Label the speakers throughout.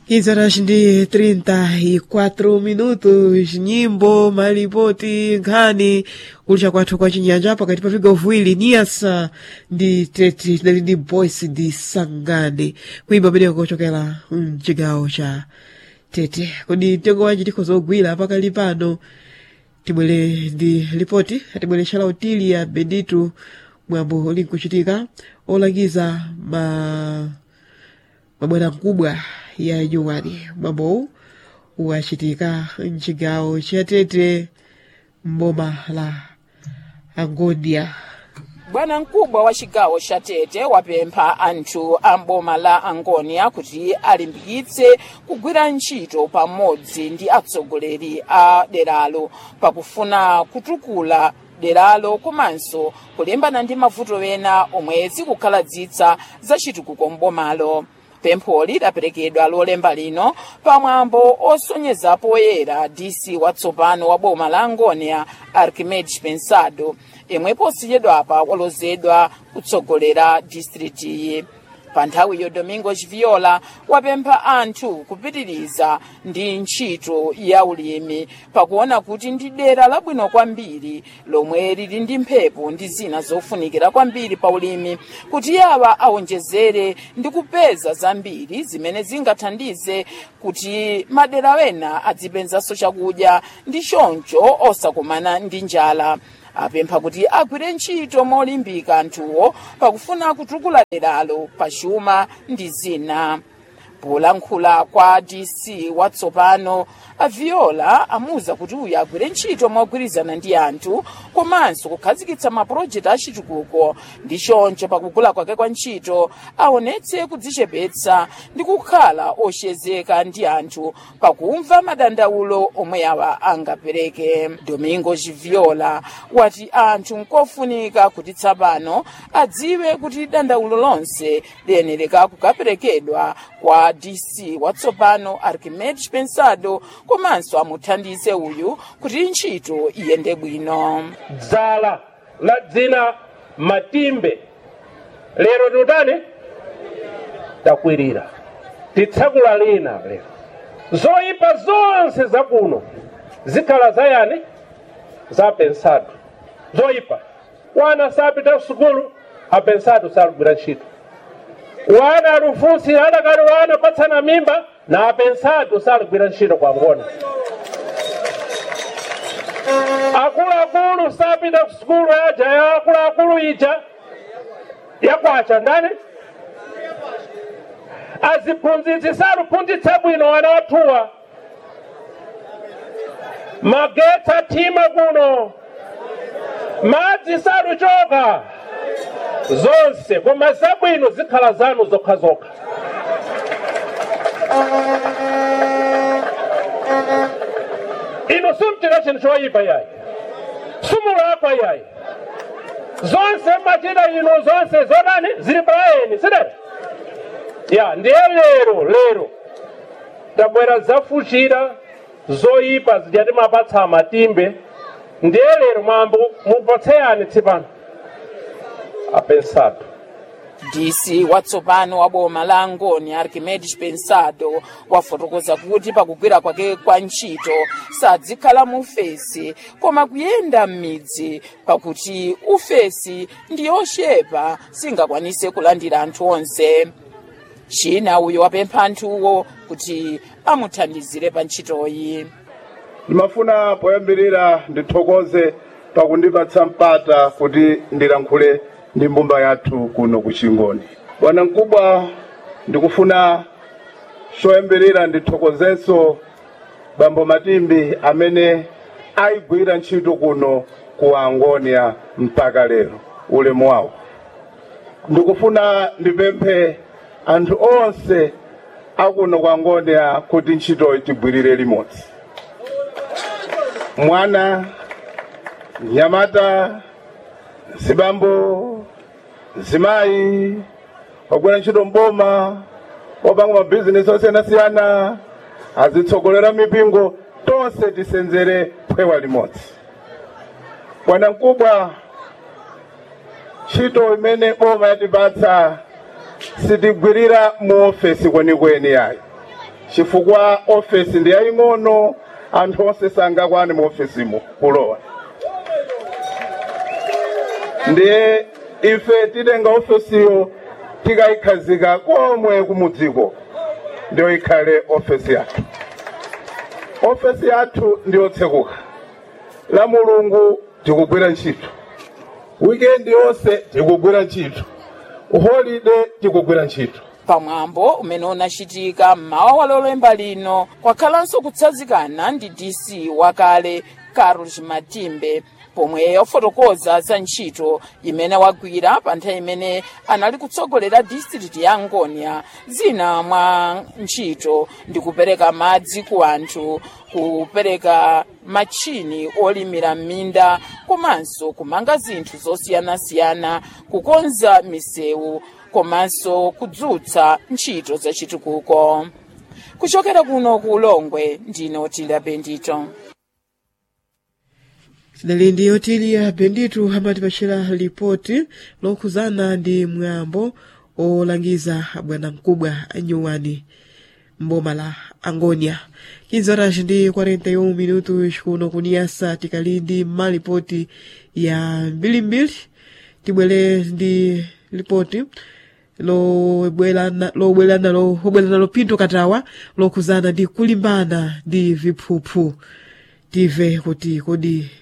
Speaker 1: 15 horas ndi 34 minutos nyimbo malipoti nkhani kulicha kwathu kwa chinyanja pakati pa vigawo viwiri niyasa ndi teti tinali ndi boys ndi sangane kuimba pameneko kochokera mchigawo cha tete kodi mtengo wanji tikhoza kugwira pakali pano tibwere ndi ripoti atibwere shalautili ya benditu mwambo uli nkuchitika olangiza ma mabwana mkubwa ya nyuwani mwambowu wachitika mchigawo cha tete mboma la angonia
Speaker 2: bwana mkubwa wa chigawo cha tete wapempha anthu a mboma la angonia kuti alimbikitse kugwira ntchito pamodzi ndi atsogoleri a deralo pakufuna kutukula deralo komanso kulimbana ndi mavuto ena omwe zikukhaladzitsa za chitukuko mbomalo pempholi laperekedwa lolemba lino pamwambo osonyeza poyera dc watsopano wa boma la angonia archimedes pensado yemwe posachedwapa walozedwa kutsogolera distritiyi pa nthawiyo domingos viola wapempha anthu kupitiriza ndi ntchito ya ulimi pakuona kuti ndi dera labwino kwambiri lomwe lili ndi mphepo ndi zina zofunikira kwambiri pa ulimi kuti awa awonjezere ndi kupeza zambiri zimene zingathandize kuti madera wena adzipezanso chakudya ndi choncho osakumana ndi njala apempha kuti agwire ntchito molimbika anthuwo pakufuna kutukula deralo pachuma ndi zina polankhula kwa dc watsopano aviola amuwuza kuti uyu agwire ntchito mogwirizana ndi anthu komanso kukhazikitsa mapulojekiti achitukuko ndi choncho pakugula kwake kwa ntchito aonetse kudzichepetsa ndi kukhala oshezeka ndi anthu pakumva madandaulo omwe awa angapereke domingos viola wati anthu nkofunika kuti tsapano adziwe kuti dandaulo lonse liyenereka kukaperekedwa kwa dc watsopano archimedes pensado komanso amuthandize uyu kuti ntchito iyende bwino
Speaker 3: dzala la dzina matimbe lero tikutani takwirira titsakula lina lero zoyipa zonse zakuno zikhala zayani za pensado zoyipa wana sapita kusukulu apensado salugwira ntchito wana alufusi adakali wana patsana mimba na apensado salugwira ntchito kwa ngona akuluakulu sapita kusukulu aja ya akuluakulu ija yakwacha ndani aziphunzitsi saluphunzitsa bwino wana wathuwa magetsi athima kuno madzi saluchoka zonse koma zabwino zikhala zanu zokhazokha ino simchita chinthu choyipa yayi simulakwa yayi zonse machita ino zonse zodani zili palayeni sidati ya ndiye lero lero tabwera zafuchira zoyipa zijati mapatsa matimbe ndiye lero mwambo mupatseyani tsipano apensado
Speaker 2: dc watsopano wa boma la angoni archimedes pensado wafotokoza kuti pakugwira kwake kwa ntchito sadzikhala mu ufesi koma kuyenda m'midzi pakuti ufesi ndi yochepa singakwanise kulandira anthu onse china uyo wapempha anthuwo kuti amuthandizire pa ntchitoyi
Speaker 4: ndimafuna poyambirira ndithokoze pakundipatsa mpata kuti ndilankhule ndi mbumba yathu kuno ku chingoni bwana mkubwa ndikufuna choyambirira ndithokozenso bambo matimbi amene ayigwira ntchito kuno ku angonia mpaka lero ulemu wawo ndikufuna ndipemphe anthu onse akuno ku angonia kuti ntchitoyi tigwirire limodzi mwana nyamata zibambo zimayi wagwira ntchito mboma wapanga mabhizinesi osiyanasiyana azitsogolera mipingo tonse tisenzere phewa limodzi bwana mkubwa ntchito imene boma yatipatsa sitigwirira mu ofesi kwenikweni yayi chifukwa ofesi ndi yaying'ono anthu onse sangakwane mu ofesimo kulowa ndiye ife titenga ofesiyo tikayikhazika komwe kumudziko ndiyo ikhale ofesi yathu ofesi yathu ndiyotsekuka la mulungu tikugwira ntchito wikendi yonse tikugwira ntchito holide tikugwira ntchito
Speaker 2: pamwambo umene unachitika mmawa wa lolemba lino kwakhalanso kutsanzikana ndi dc wakale carlos matimbe pomwe wafotokoza za ntchito imene wagwira pa nthawi imene anali kutsogolera district ya ngonia zina mwa ntchito ndi kupereka madzi ku anthu kupereka machini olimira m'minda komanso kumanga zinthu zosiyanasiyana kukonza misewu komanso kudzutsa ntchito zachitukuko kuchokera kuno ku ulongwe ndine otilia bendito
Speaker 1: sidali ndi otilia benditu amatipachira ripoti lokhuzana ndi mwambo olangiza bwana mkubwa anyuwani mboma la angonia 15 horas ndi 41 minutos kuno kuniyasa tikali ndi malipoti ya mbilimbili tibwere ndi ripoti lobwerana lobwerana lobwerana lopinto katawa lokhuzana ndi kulimbana ndi viphuphu tive kuti kodi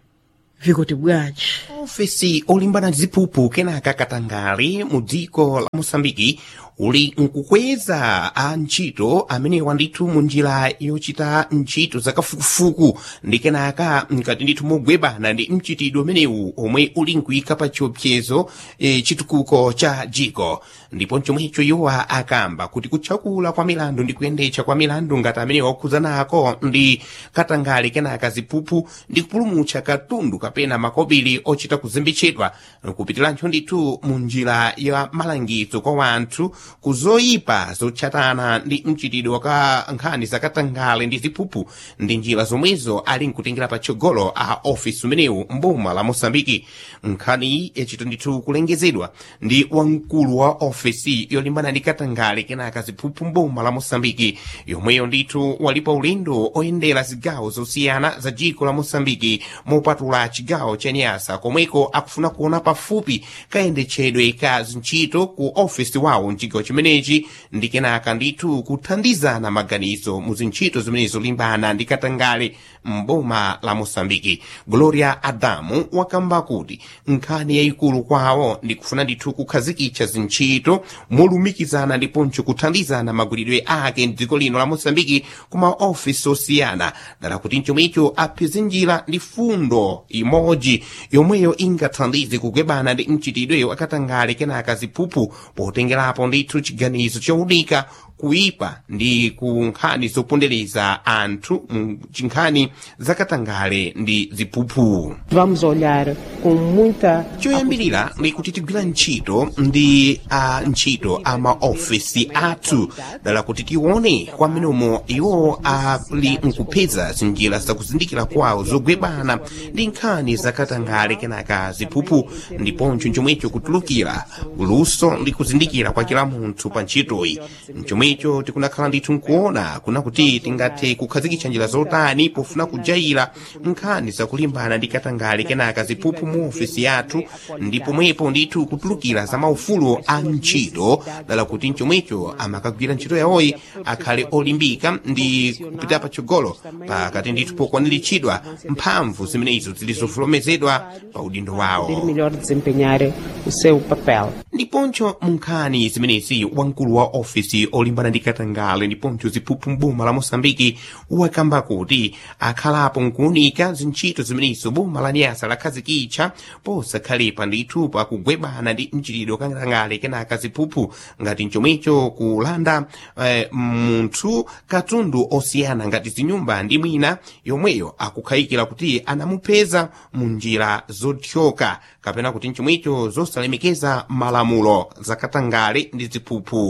Speaker 1: vikoti bwanji
Speaker 5: ofesi olimbana ziphuphu kenaka katangali mu dziko la mosambiki uli nkukweza a ntchito amenewa ndithu mu njira yochita ntchito zakafukufuku ndi kenaka mkati ndithu mogwebana ndi mchitidwe umenewu omwe uli nkuyika pa chiopsezo e, chitukuko cha jiko ndipo chomwecho iwowa akamba kuti kutchakula kwa milandu ndi kuyendetsa kwa milandu ngati amenewa okhuzanako ndi katangali kenaka ziphuphu ndi kupulumutsa katundu kapena makobiri ochita kuzimbitsidwa kupitiranso ndithu mu njira ya malangizo kwa wanthu kuzoyipa zotchatana ndi mchitidwe wa nkhani zakatangale ndi ziphuphu ndi njira zomwezo ali nkutengera patsogolo a ofisi umenewu mboma la mosambiki nkhani yachita ndithu kulengezedwa ndi wamkulu wa ofisi yolimbana ndi katangale kenaka ziphuphu mboma la mosambiki yomweyo ndithu wali pa ulendo oyendera zigawo zosiyana za dziko la mosambiki mopatula chigawo cha nyasa komweko akufuna kuona pafupi kayendetsedwe ka zintchito ku ofisi wawo mchigawo chimenechi ndi kenaka ndithu kuthandizana maganizo mu zintchito zimene zolimbana ndi katangale mboma la mosambiki gloria adamu wakamba kuti nkhani yayikulu kwawo ndi kufuna ndithu kukhazikitsa zintchito molumikizana ndiponso kuthandizana magwiridwe ake mdziko lino la mosambiki ku maofisi osiyana dala kuti mchomwecho apeze njira ndi fundo imodzi yomweyo ingathandize kugwebana ndi mchitidwe wakatangale kenaka ziphuphu potengerapo ndithu chiganizo chowunika kuipa ndi ku nkhani zopondereza anthu mu nkhani zakatangale ndi ziphuphu
Speaker 6: Vamos olhar com muita
Speaker 5: choyambirira ndi kuti tigwira ntchito ndi a ntchito a maofisi athu dala kuti tione kwamenemo iwo ali nkupeza zinjira zakuzindikira kwawo zogwebana ndi nkhani zakatangale kenaka ziphuphu ndiponso chomwecho kutulukira luso ndi kuzindikira kwa kila munthu pa ntchitoyi mchomwecho tikunakhala ndithu nkuona kuna kuti tingathe kukhazikitsa njira zotani pofuna kujaira nkhani zakulimbana ndi katangale kenaka ziphuphu mu ofisi yathu ndi pomwepo ndithu kutulukira za maufulu a ntchito dala kuti mchomwecho amakagwira ntchito yawoyi akhale olimbika ndi kupita patsogolo pakati ndithu pokwaniritsidwa mphamvu zimenezo zili zovolomezedwa pa udindo
Speaker 6: poder
Speaker 5: wawo
Speaker 6: melhor desempenhar o seu papel.
Speaker 5: ndiponso mu nkhani zimenezi wamkulu wa ofisi olimbana ndi katangale ndiponso ziphuphu mboma la mosambiki wakamba kuti akhalapo nkuunika zintchito zimenezo boma la nyasa lakhazikitsa posakhalepa ndithu pakugwebana ndi mchitidwe katangale kenaka ziphuphu ngati mchomwecho kulanda eh, munthu katundu osiyana ngati zinyumba ndi mwina yomweyo akukhayikira kuti anamupeza mu njira zothyoka kapena kuti mchomwecho zosalemekeza malamulo zakatangale ndi ziphuphu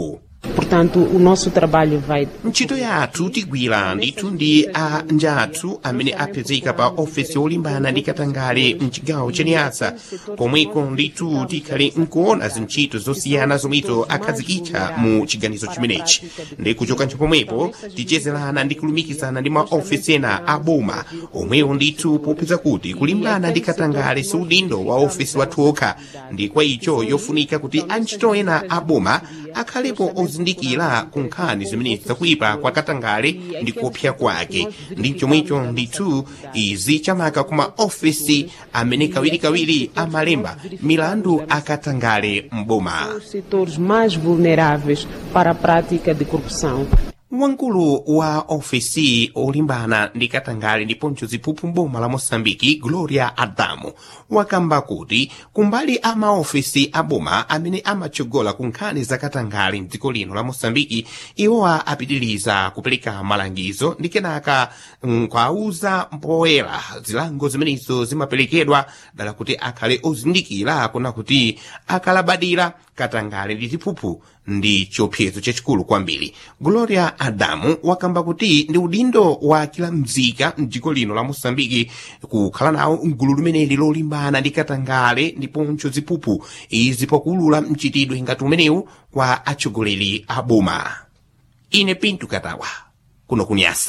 Speaker 6: Portanto, o nosso trabalho vai
Speaker 5: ntchito yathu tigwira ndithu ndi a njathu amene apezeka pa ofesi yolimbana ndi katangale mchigawo cha niyasa komweko ndithu tikhale nkuona zintchito zosiyana zomwezo akhazikitsa mu chiganizo chimenechi ndi kuchoka pomwepo tichezerana ndi kulumikizana ndi maofesi ena a boma omwewo ndithu popeza kuti kulimbana ndi katangale si udindo wa ofesi wathu okha ndi kwa icho yofunika kuti antchito ena a boma akhalepo ozindikira ku nkhani zimenezi zakuipa kwa katangale ndi kuopsa kwake ndi chomwecho ndithu izi chamaka kuma ofesi amene kawirikawiri amalemba milandu akatangale mboma
Speaker 6: os setores mais vulneráveis para a prática de corrupção.
Speaker 5: wamkulu wa ofesi olimbana ndi katangale ndiponso ziphuphu mboma la moçambike gloria adamu wakamba kuti kumbali a maofesi aboma amene amatsogola ku nkhani za katangale mdziko lino la moçambike iwowa apitiriza kupereka malangizo ndi kenaka nkwauza mpoyera zilango zimenezo zimaperekedwa dala kuti akhale ozindikira kuna kuti akalabadira katangale ndi ziphuphu ndi chiopsezo chachikulu kwambiri gloria adamu wakamba kuti ndi udindo wa kila mzika mdziko lino la moçambike kukhala nawo mgulu limeneli lolimbana ndi katangale ndiponso ziphuphu izi pakuulula mchitidwe ngati umenewu kwa atsogoleri a boma ine pinto katawa kuno kunyasa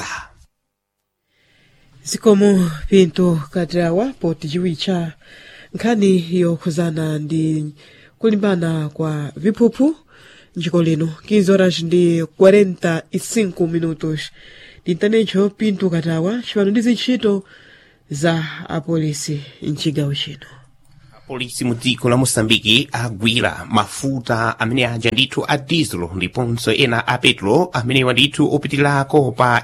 Speaker 1: zikomo pinto katawa poti chiwicha nkhani yokhuzana ndi kulimbana kwa viphuphu njiko lino 15 horas ndi 45 minutos ndintanecho pinto katawa cipano ndi zintchito za apolisi mcigawo chino
Speaker 5: polisi mu dziko la moçambike agwira mafuta amene aja ndithu a diesel ndiponso ena a petro amenewa ndithu opitirako pa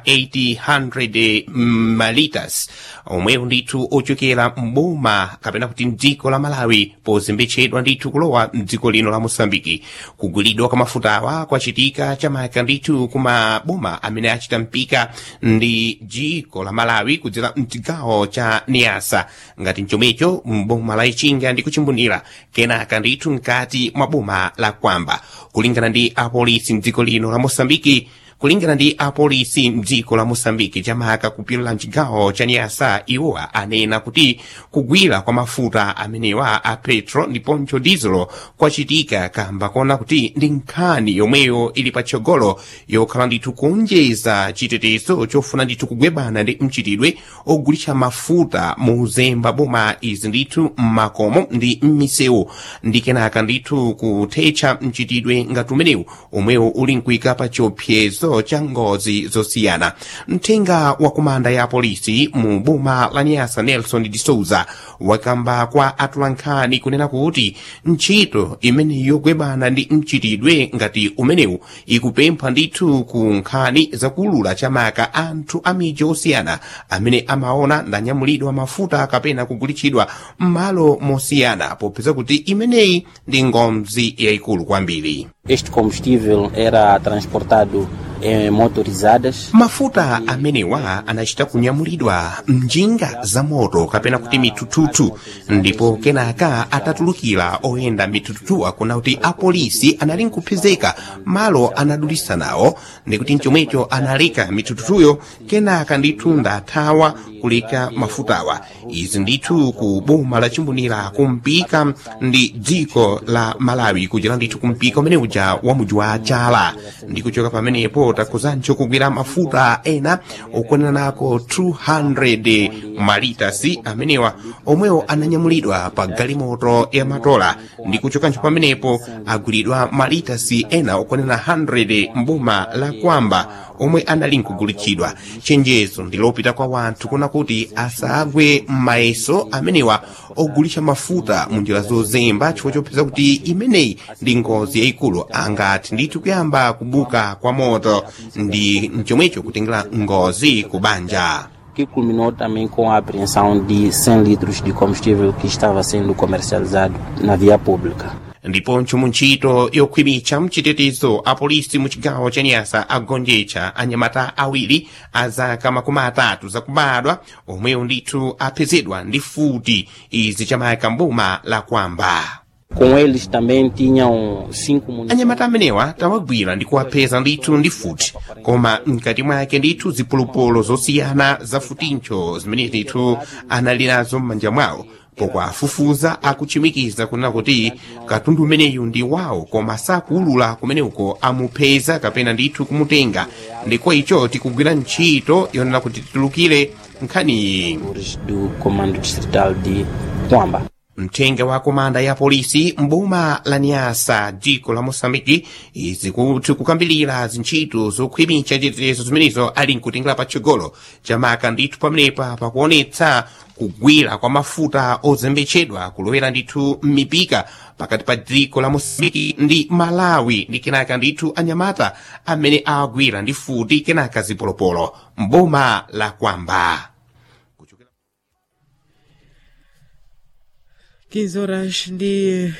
Speaker 5: 800 malitas omwewo ndithu ochokera mboma kapena kuti mdziko la malawi pozembetsedwa ndithu kulowa mdziko lino la moçambike kugwiridwa kwa mafutawa kwachitika chamaka ndithu kuma boma amene achita mpika ndi dziko la malawi kudzera mchigawo cha niasa ngati mchomecho mboma la ichinga ndi kuchimbunira kenaka ndithu mkati mwa boma la kwamba kulingana ndi apolisi mdziko lino la moçambike kulingana ndi apolisi mdziko la moçambike chamaka kupirira mchigawo cha niasa iwowa anena kuti kugwira kwa mafuta amenewa a petro ndiponso diesel kwachitika kamba kona kuti ndi nkhani yomweyo ili patsogolo yokhala ndithu kuonjeza chitetezo chofuna ndithu kugwebana ndi mchitidwe ogulitsa mafuta mu zemba boma izi ndithu mmakomo ndi m'misewu ndi kenaka ndithu kuthetsa mchitidwe ngati umenewu omwewo uli mkuika pa chiopsezo cha ngozi zosiyana mthenga wa komanda ya polisi mu boma la niasa nelson de souza wakamba kwa atulankhani kunena kuti ntchito imene yogwebana ndi mchitidwe ngati umenewu ikupempha ndithu ku nkhani zakuulula chamaka anthu a midzi osiyana amene amaona ndanyamulidwa mafuta kapena kugulitsidwa m'malo mosiyana popeza kuti imeneyi ndi ngozi yayikulu kwambiri
Speaker 7: Este combustível era transportado em motorizadas
Speaker 5: mafuta amenewa anachita kunyamulidwa mnjinga za moto kapena kuti mitututu ndipo kenaka atatulukira oyenda mitututuwa kuna kuti apolisi anali nkupezeka malo anadulisa nawo ndikuti mchomwecho analeka mitututuyo kenaka ndithu ndathawa kuleka mafutawa izi ndithu ku boma la chimbunira kumpika ndi dziko la malawi kuchera ndithu kumpika umene uja wa muji wa chala ndi kuchoka pamenepo takuzancho kugwira mafuta ena okwanira nako 200 malitasi amenewa omwewo ananyamulidwa pa galimoto ya matola ndi kuchokancho pamenepo agwiridwa malitasi ena okwanira 100 mboma la kwamba omwe anali nkugulitsidwa chenjezo ndilopita kwa wanthu kuna kuti asagwe m'mayeso amenewa ogulitsa mafuta mu njira zozemba chifukwa chopeza kuti imeneyi ndi ngozi yayikulu angati ndithu kuyamba kubuka kwa moto ndi mchomwecho kutengera ngozi ku banja
Speaker 7: que culminou também com a apreensão de 100 litros de combustível que estava sendo comercializado na via pública.
Speaker 5: ndiponso mu ntchito yokhwimitsa mchitetezo apolisi mu chigawo cha nyasa agonjetsa anyamata awiri a zaka makumi atatu zakubadwa omwewo ndithu apezedwa ndi futi izi chamayaka mboma la kwamba
Speaker 7: Com eles também tinham cinco munições.
Speaker 5: anyamata amenewa tawagwira ndi kuwapeza ndithu ndi futi koma mkati mwake ndithu zipolopolo zosiyana za futincho zimene ndithu anali nazo m'manja mwawo pokwafufuza akuchimikiza kunena kuti katundu umeneyu ndi wawo koma sakuulula kumene uko amupeza kapena ndithu kumutenga ndiko icho tikugwira ntchito yonena kuti titulukire nkhaniyi
Speaker 7: do Comando Distrital de Quamba.
Speaker 5: mthenga wa komanda ya polisi mboma la nyasa dziko la mosambiki izi kuti kukambilira zintchito zokhwimitsa chitetezo zimenezo ali nkutengera patsogolo chamaka ndithu pamenepa pakuonetsa kugwira kwa mafuta ozembetsedwa kulowera ndithu m'mipika pakati pa dziko la mosambiki ndi malawi ndi kenaka ndithu anyamata amene awagwira ndi futi kenaka zipolopolo mboma la kwamba
Speaker 1: 15 horas ndi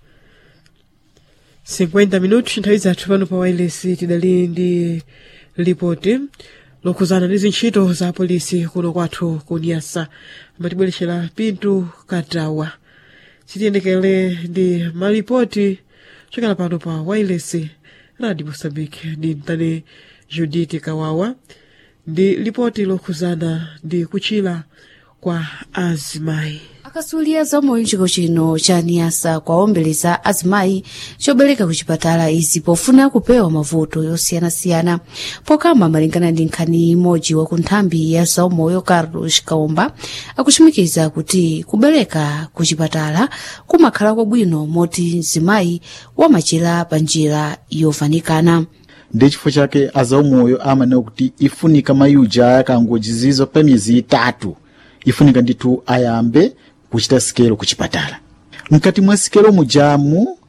Speaker 1: 50 minutos nthawi zathu pano pa wireless tidali ndi lipoti lokhuzana ndi zintchito za polisi kuno kwathu ku nyasa amatibweretsera pintu katawa sitiyendekere ndi malipoti chokera pano pa wireless radio mosambike ndi mtane judith kawawa ndi lipoti lokhuzana ndi kuchira kwa azimayi
Speaker 8: akasulira zamoyo chiko chino cha niyasa kwaombeleza azimayi chobereka ku chipatala izi pofuna kupewa mavuto yosiyanasiyana pokamba malingana ndi nkhani imodzi wa ku nthambi ya zaumoyo carlos kaomba akuchimikiza kuti kubereka ku chipatala kumakhala kwabwino moti mzimayi wamachira pa njira yovanikana
Speaker 9: ndi chifukwa chake azaumoyo amanena kuti ifunika mayuja akangojizizo pa miyezi itatu ifunika ndithu ayambe kuchita sikelo ku chipatala mkati mwa sikelo mujamu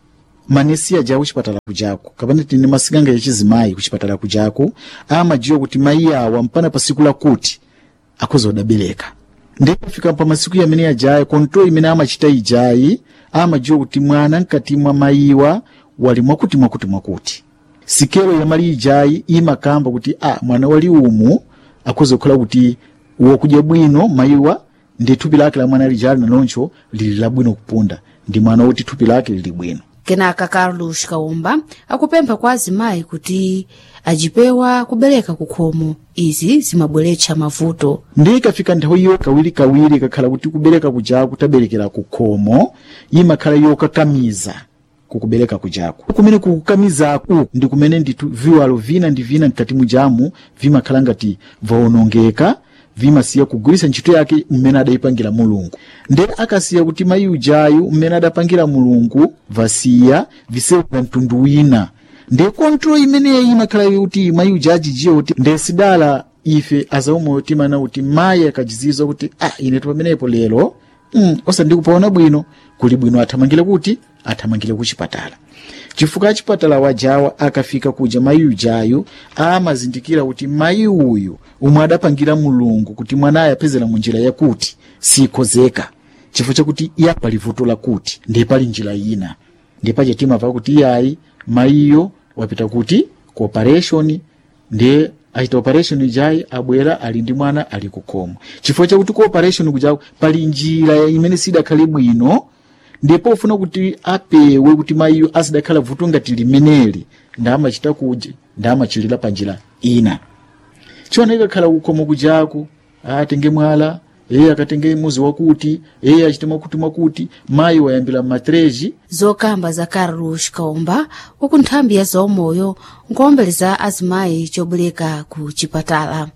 Speaker 9: manesi aja kuchipatala kujako kapena tine masikanga yachizimayi kuchipatala kujako amajiwa kuti mayi awa mpana pa siku lakuti akhoza kudabereka ndikafika pa masiku yamene ajayi kontrol imene amachita ijayi amajiwa kuti mwana mkati mwa mayiwa wali mwakuti mwakuti mwakuti sikelo yamali ijayi imakamba kuti a mwana wali umu akhoza kukhala kuti wokudya bwino mayiwa ndi thupi lake la mwana lijali naloncho lili labwino kupunda ndi mwana woti thupi lake lili bwino
Speaker 8: kenaka carlos kaumba akupempha kwa azimayi kuti ajipewa kubereka kukhomo izi zimabweretsa mavuto
Speaker 9: ndi ikafika nthawi iyo kawirikawiri kakhala kuti kubereka kujako kutaberekera kukhomo imakhala yokakamiza kukubereka kujako kumene kukukamizaku ndi kumene ndithu viwalo vina ndi vina mkati mujamu vimakhala ngati vaonongeka vimasiya kugwiritsa ntchito yake mmene adayipangira mulungu nde akasiya kuti mayi ujayu mmene adapangira mulungu vasiya visewera mtundu wina nde kontrol imeneyi imakhala kuti mayi uja ajijiwa kuti nde sidala ife azaumoyo timana kuti mayi akajizizwa kuti ah inetu pamenepo lero mm, osandikupaona bwino kuli bwino athamangire kuti athamangire ku chipatala chifukwa chipatala wajawa akafika kuja mayi ujayu amazindikira kuti mayi uyu umwe adapangira mulungu kuti mwanayo apezera mu njira yakuti sikozeka chifukwa chakuti iya pali vuto lakuti ndiye pali njira ina ndiye pache timava kuti iyayi mayiyo wapita kuti ku operation ndiye achita operation ijayi abwera ali ndi mwana ali kukhomo chifukwa chakuti ku operation kujako pali njira imene sidakhale bwino ndipo ufuna kuti apewe kuti mayiyo asidakhala vuto ngati limeneli ndamachita kuja ndamachilira pa njira ina chiona ikakhala kukhomo kujaku atenge mwala eye akatenge muzi wakuti eye achite mwakuti mwakuti mayi wayambira matreji
Speaker 8: zokamba za carlos kaumba waku nthambi ya zaumoyo nkuombeleza azimayi chobereka ku chipatala